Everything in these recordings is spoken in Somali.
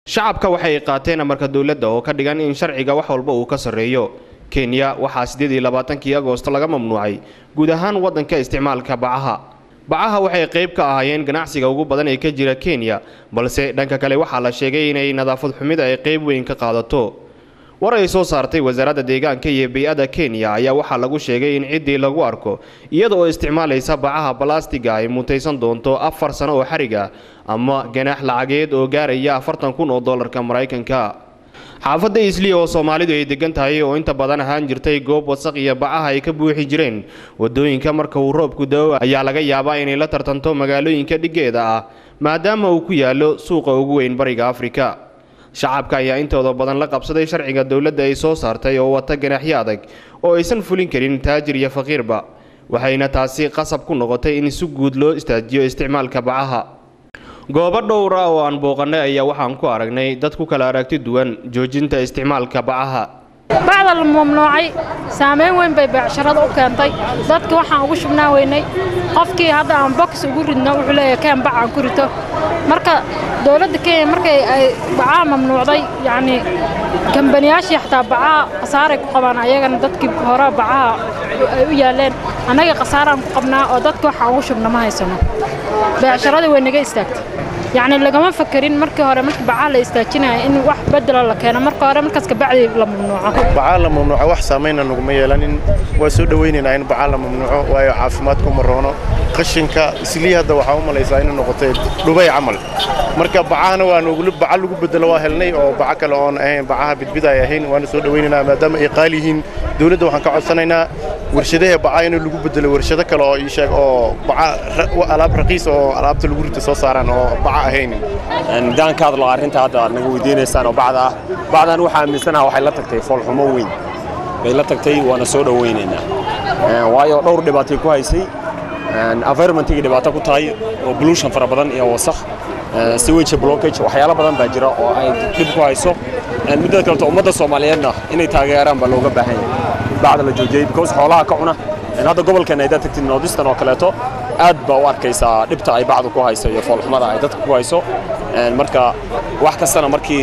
shacabka waxay qaateen amarka dowladda oo ka dhigan in sharciga wax walba uu ka sarreeyo kenya waxaa siddeed iyo labaatankii agoosto laga mamnuucay guud ahaan waddanka isticmaalka bacaha bacaha waxay qayb ka ahaayeen ganacsiga ugu badan ee ka jira kenya balse dhanka kale waxaa la sheegay inay nadaafad xumida ay qayb weyn ka qaadato war ay soo saartay wasaaradda deegaanka iyo bay-ada kenya ayaa waxaa lagu sheegay in ciddii lagu arko iyada oo isticmaalaysa bacaha balastiga ay mutaysan doonto afar sano oo xariga ama ganaax lacageed oo gaaraya afartan kun oo dollarka maraykanka xaafadda isliya oo soomaalidu ay degan tahay oo inta badan ahaan jirtay goob wasaq iyo bacaha ay ka buuxi jireen wadooyinka marka uu roobku da'o ayaa laga yaabaa inay la tartanto magaalooyinka dhiggeeda ah maadaama uu ku yaallo suuqa ugu weyn bariga afrika shacabka ayaa intooda badan la qabsaday sharciga dowladda ay soo saartay oo wata ganaaxyo adag oo aysan fulin karin taajir iyo faqiirba waxayna taasi qasab ku noqotay in si guud loo istaajiyo isticmaalka bacaha goobo dhowra oo aan booqannay ayaa waxaan ku aragnay dad ku kala aragti duwan joojinta isticmaalka bacaha bacda la mamnuucay saamayn weyn bay beecsharada u keentay dadka waxaan ugu shubnaa weynay qofkii hadda aan box ugu ridno wuxuu leeyahay keen bac aan ku rito marka dowladda kenya markay ay bacaha mamnuucday yacni kambaniyaashii xataa bacaha khasaaray ku qabaan ayagana dadkii hore bacaha ay u yaaleen annaga khasaaraan ku qabnaa oo dadka waxaan ugu shubna ma haysano beecsharadii way naga istaagtay yacni lagama fakerin markii hore markii bacaha la istaajinaya in wax bedelo la keeno marka hore markaas kabacdi la mamnuuco bacaa la mamnuuco wax saamayna naguma yeelanin waa soo dhowaynaynaa in bacaa la mamnuuco waayo caafimaadku ma roono qashinka islii hadda waxaa u malaysaa inay noqotay dhubay camal marka bacahana waa nogula baca lagu bedelo waa helnay oo baca kale oon ahayn bacaha bidbid ay ahayn waana soo dhowaynaynaa maadaama ay qaali yihiin dowladda waxaan ka codsanaynaa warshadaha baca in lagu bedelo warshado kale oo ii sheeg oo baca alaab raqiis oo alaabta lagu rito soo saaraan oo baca ahayn daan ka hadlo arrinta hadda aad naga weydiinaysaan oo bacda ah bacdan waxaa aaminsanaha waxay la tagtay foolxumo weyn bay la tagtay waana soo dhowaynaynaa waayo dhowr dhibaatay ku haysay environmentigii dhibaato ku tahay oo pollution fara badan iyo wasakh sewage blockage waxyaalo badan baa jira oo ay dhib ku hayso midda kaleto ummadda soomaaliyeedna inay taageeraan baa looga baahan yahay bacda la joojiyey because xoolaha ka cuna hadda gobolkeena ay dad tagtid noodistan oo kaleeto aad baa u arkaysaa dhibta ay bacdu ku hayso iyo foolxumada ay dadka ku hayso marka wax kastana markii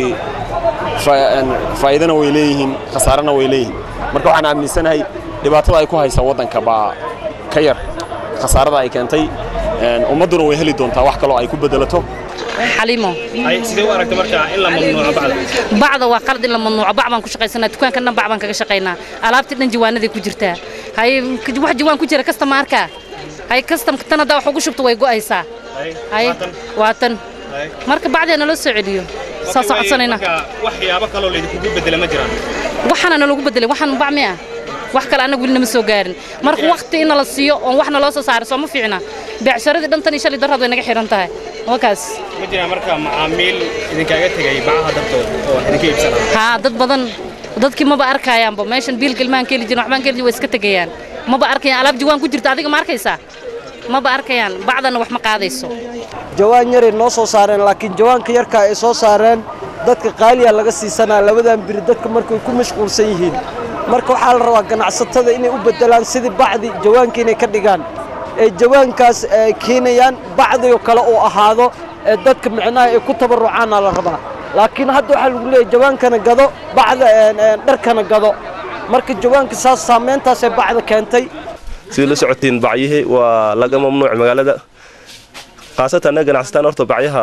faa'iidana way leeyihiin khasaarana way leeyihiin marka waxaan aaminsanahay dhibaatada ay ku haysa waddanka baa ka yar khasaarada ay keentay ummadduna way heli doontaa wax kaloo ay ku bedelato xalimo sidee u aragta markaa in la mamnuuco bacda bacda waa qalad in la mamnuuco bac baan ku shaqaysanaa dukaanka dhan bac baan kaga shaqaynaa alaabtii dhan jawaanaday ku jirtaa hay wax jawaan ku jira kasta ma arkaa hay kastamka tan haddaa wax ugu shubto way go'aysaa hay waa tan marka bacdeena loo soo celiyo saasoo codsanayna waxyaabo kaloo laydinkugu bedela ma jiraan waxaana nalagu bedelay waxaan bac miya wax kale annaga weli nama soo gaarin marka wakhti in nala siiyo oon waxna loo soo saaro soo ma fiicna beecsharadii dhantan iyo shalay darrad way naga xihan tahay wakaas ma jiraan marka macaamiil idinkaaga tegay bacaha dartood oo wax idinka iibsanaa haa dad badan dadkii maba arkayaanba meeshan biilka ilmahan ka heli jirin waxbaan ka heli jirin way iska tegayaan maba arkayaan alaab jawaan ku jirta adiga ma arkaysaa maba arkayaan bacdana wax ma qaadayso jawaan yaray noo soo saareen laakiin jawaanka yarka ay soo saareen dadka qaaliya laga siisanaa labadan biri dadka markay ku mashquulsan yihiin marka waxaa la rabaa ganacsatada inay u beddelaan sidii bacdi jawaanka inay ka dhigaan ee jawaankaas ay keenayaan bacdigo kale uu ahaado ee dadka micnaha ay ku tabarrucaana la rabaa laakiin hadda waxaa lagu leeyahy jawaankana gado bacda dharkana gado marka jawaanka saas saamayntaasee bacda keentay sidii la socotiin bacyihii waa laga mamnuuc magaalada khaasatan annaga ganacsataan horta bacyaha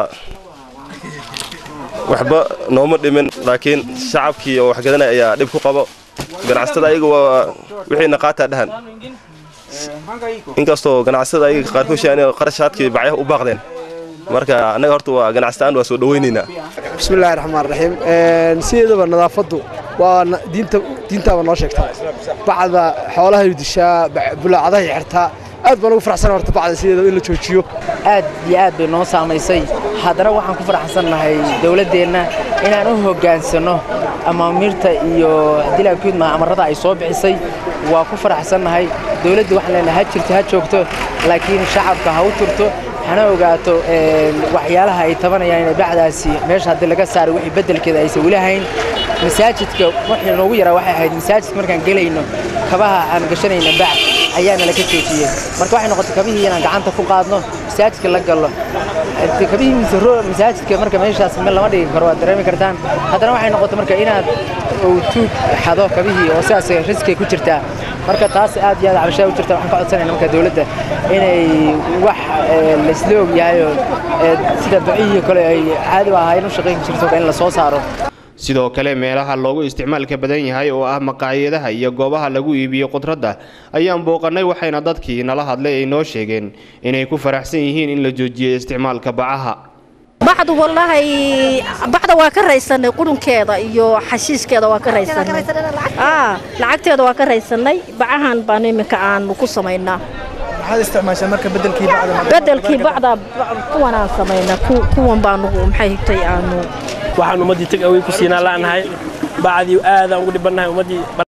waxba nooma dhimin laakiin shacabkii oo waxgadanaya ayaa dhib ku qabo ganacsatada ayaga waa wixiina qaataa dhahan inkastoo ganacsatada ayaga qaarkood sheegaan qarashaadkii bacyaha u baaqdeen marka annaga horta waa ganacsataan waa soo dhawaynaynaa bismillaahi raxmaan raxiim sideedaba nadaafaddu waa diinta diintaaba noo sheegtaa bacda xoolahay dishaa bulaacadahay xirtaa aad baan ugu faraxsan horta bacda sideedaba in la joojiyo aad iyo aad bay noo saamaysay haddana waxaan ku faraxsannahay dowladdeenna inaan u hoggaansanno amaamiirta iyo dilaankuudma amarrada ay soo bixisay waa ku faraxsannahay dowladda waxaan leenahay ha jirto ha joogto laakiin shacabka ha u turto hana ogaato waxyaalaha ay tabanayaan inay bacdaasi meesha haddii laga saaray wixii beddelkeeda aysan weli hayn masaajidka wixii noogu yaraa waxay ahayd masaajidka markaan gelayno kabaha aan gashanayna bac ayaana laga joojiyey marka waxay noqotay kabihii inaan gacanta ku qaadno masaajidka la galo Inta kabihii misro masaajidka marka meeshaas meel lama dhigi karo waad dareemi kartaan haddana waxay noqotay marka inaad uu tuug xado kabihii oo sidaas riskay ku jirtaa marka taas aad iyo aad cabashaa u jirta waxaan ka codsanayna marka dowladda inay wax ee, laysla og yahay oo ee, sida ducihii kale ay caadi u ahaayeen u shaqayn jirto in la soo saaro sidoo kale meelaha loogu isticmaalka badan yahay oo ah maqaayadaha iyo goobaha lagu iibiyo khudradda ayaan booqannay waxayna dadkii nala hadlay ay noo sheegeen inay ku faraxsan yihiin in la joojiyo isticmaalka bacaha bacdu wallaahi bacda waa ka raysanay qurunkeeda iyo xashiiskeeda waa ka raysanay aa lacagteeda waa ka raysanay bacahan baan iminka aanu ku samaynaa maxaad isticmaashaa marka bedelkii bacda bedelkii bacda kuwanaan samaynaa ku- kuwan baanu maxay higtay aanu waxaan ummaddii tag awey ku siinaa la'nahay bacdii aadaan ugu dhibannahay ummaddii